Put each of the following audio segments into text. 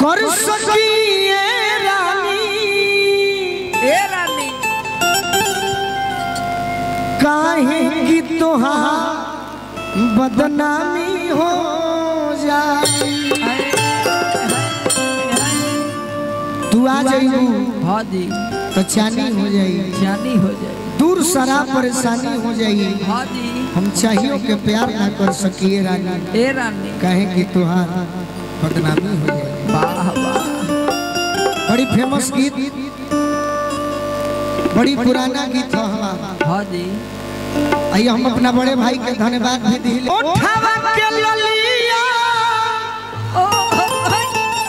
कर सकिए रानी ए रानी काहे की तोहार बदनामी हो जाई तू आ जाइबू हाँ जी तो चानी हो जाई जानी हो जाए दूर सारा परेशानी हो जाई हाँ जी हम चाहिए के प्यार ना कर सकिए रानी ए रानी काहे कि तुहार बदनामी हो जाए वाह वाह बड़ी फेमस गीत बड़ी पुराना गीत है हमारा हाँ जी आइए हम अपना बड़े भाई के धन्यवाद भी दिले उठावा के ललिया ओ हो, हो।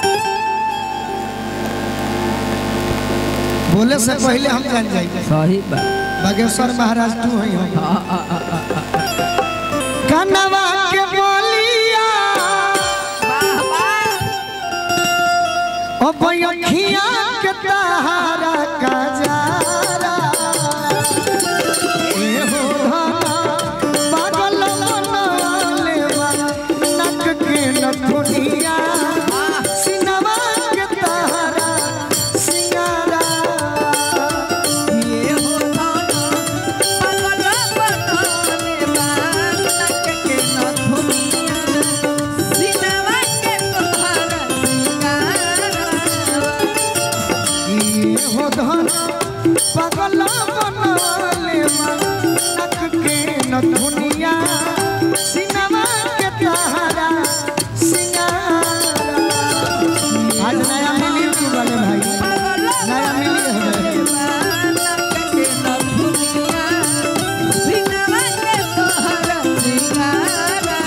बोले से पहले हम जान जाएंगे सही बात बागेश्वर महाराज तू है हम हाँ, हाँ, हाँ, हाँ, हाँ। कनवा के बोलिया वाह वाह ओ बयखिया के तहारा का जारा ए हो पागल मनले बा नक के नथुनिया सिनवा के तहारा सिंगारा ये हो थाना पागल बनाने बानक के नथुनिया सिनवा के तोहरा सिंगारवा ये हो धन पागल बनले नक के नथुनिया सिनवा के तहारा सिंगारा आज नया मिली तू वाले भाई पागल नया मिली है बानक के नथुनिया सिनवा के तोहरा सिंगारवा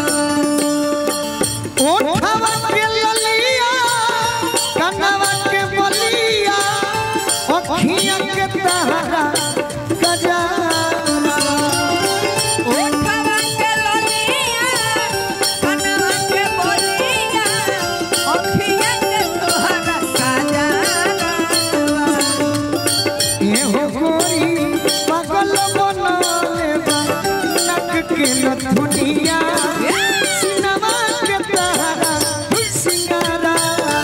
ओठवा के ललिया कनवा के बलिया अखिया के तहरा गजारा ओठवा के ललिया कनवा के बोलिया अखिया के तोहरा काजरवा ए हो कोई पागल बनले बा नक के नथुनिया सिनवा के तहरा सिंगारा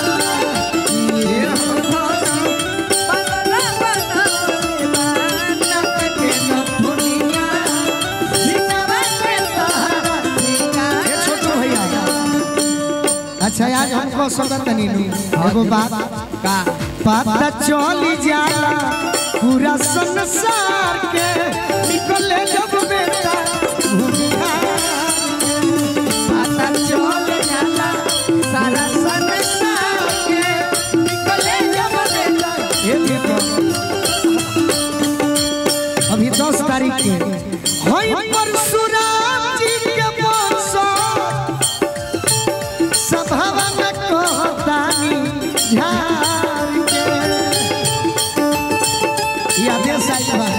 ए हो पागल बनाने बानक के नथुनिया सिनवा के तोहरा ए सिंगारवा छोटू भैया अच्छा आज हमको सदर तनी एगो बात का पता चली जाला पूरा संसार के निकले जब बेटा घूमिया पता चल जाला सारा संसार के निकले जब बेटा ये देखो अभी दस तारीख के होई परशुराम जी के मौसम सभावा में कहतानी झार के ये आदेश आइल बा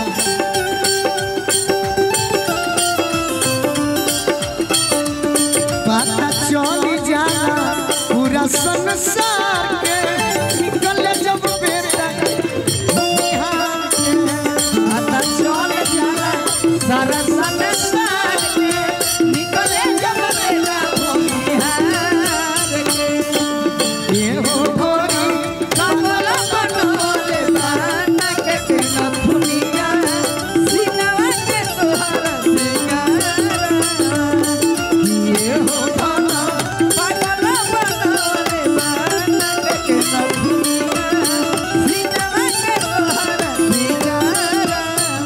पता चली जाला पूरा संसार के निकल जब बेटा बिहार के। पता चल जाला सारा संसार के निकले जब बेटा बिहार के ये हो गोरी पागल बनोले बानक के नथुनिया सिनवा के तोहरा सिंगारवा ये हो पागल बनोले बानक के नथुनिया सिनवा के तोहरा सिंगारवा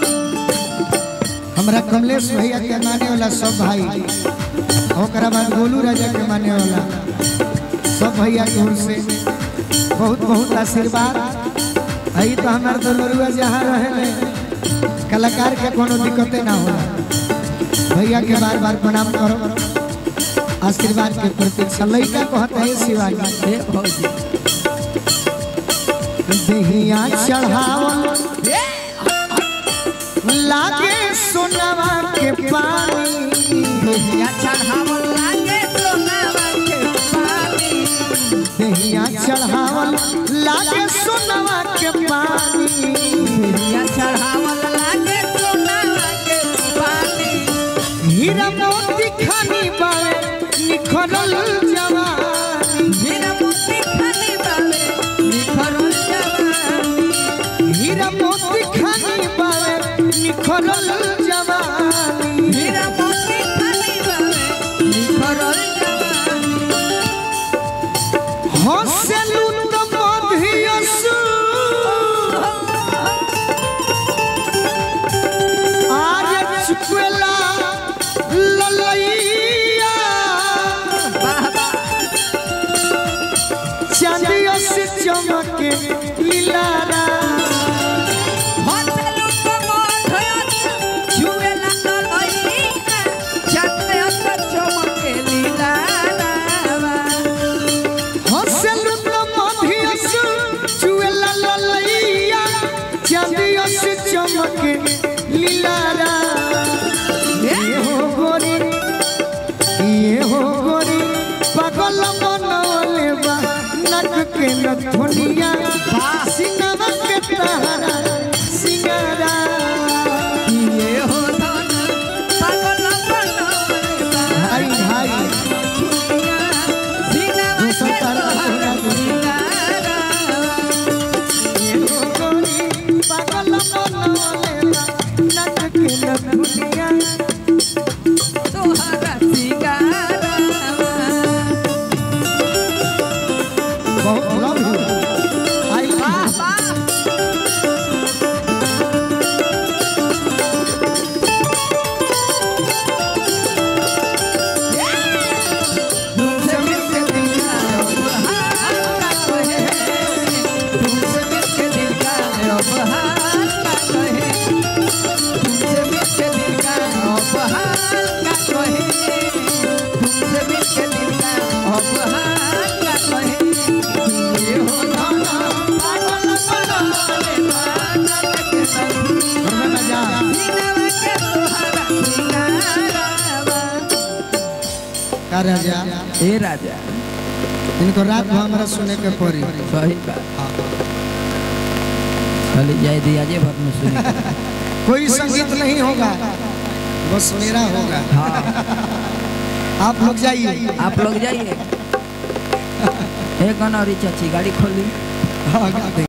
हमरा कमलेश भैया के माने वाला सब भाई ओकरा बाद गोलू राजा के माने वाला सब भैया के ओर से बहुत बहुत आशीर्वाद आई तो हमार दोनों जहाँ रहे कलाकार के कोनो दिक्कतें ना होला भैया के बार बार प्रणाम करो आशीर्वाद के प्रतीक्षा लड़का कहते हैं शिवाजी हे भौजी देहिया चढ़ावल लागे सोनवा के पानी या चढ़ावल लागे सोनावा के पानी देहिया चढ़ावल लागे सोनवा के पानी या चढ़ावल लागे सोनावा के पानी हीरा मोती खानी बाड़े निखरल जवानी मेरा मोती खाने निखरल जवानी हीरा मोती खाली बावे निखरल जवानी हंसलू तो मधियसु आज चुकला ललैया चांदिया से चमके लीलारा हसलू तो मोठयत छुएला तो लईना छाते हस चमके लीला रावा हंसलू तो मधियसु चुकला ललैया चांदिया से चमके लीलारा ये हो गोरी ये हो गोरी पागल बनवले बा नक के नथुनिया सिंगवा के तहरा सिंगारा ये हो धन पागल बनवले बा भाई भाई दुनिया सीनावा जो के संतान तोहरा सिंगारा ये हो गोरी पागल बनवले बा नक के नथुनिया तोहरा सिंगारा बहुत लव यू आई तुमसे मिलके दिल का हाल का कहे तुमसे मिलके दिल का अब हाल का कहे तुमसे मिलके दिल का अब हाल का कहे तुमसे मिलके दिल का अब हाल का कहे ये हो धाना पागल बनवले बादल के संग मजा सीनावा के तोहरा सिंगारा का राजा ए राजा इनको रात भर हमरा सुने के पड़ी सही बात चली जाए दिया जे भर में सुनी कोई संगीत नहीं होगा बस मेरा होगा हाँ आप लोग जाइए आप लोग जाइए एक गना चाची गाड़ी खोली हाँ, गा देंगे।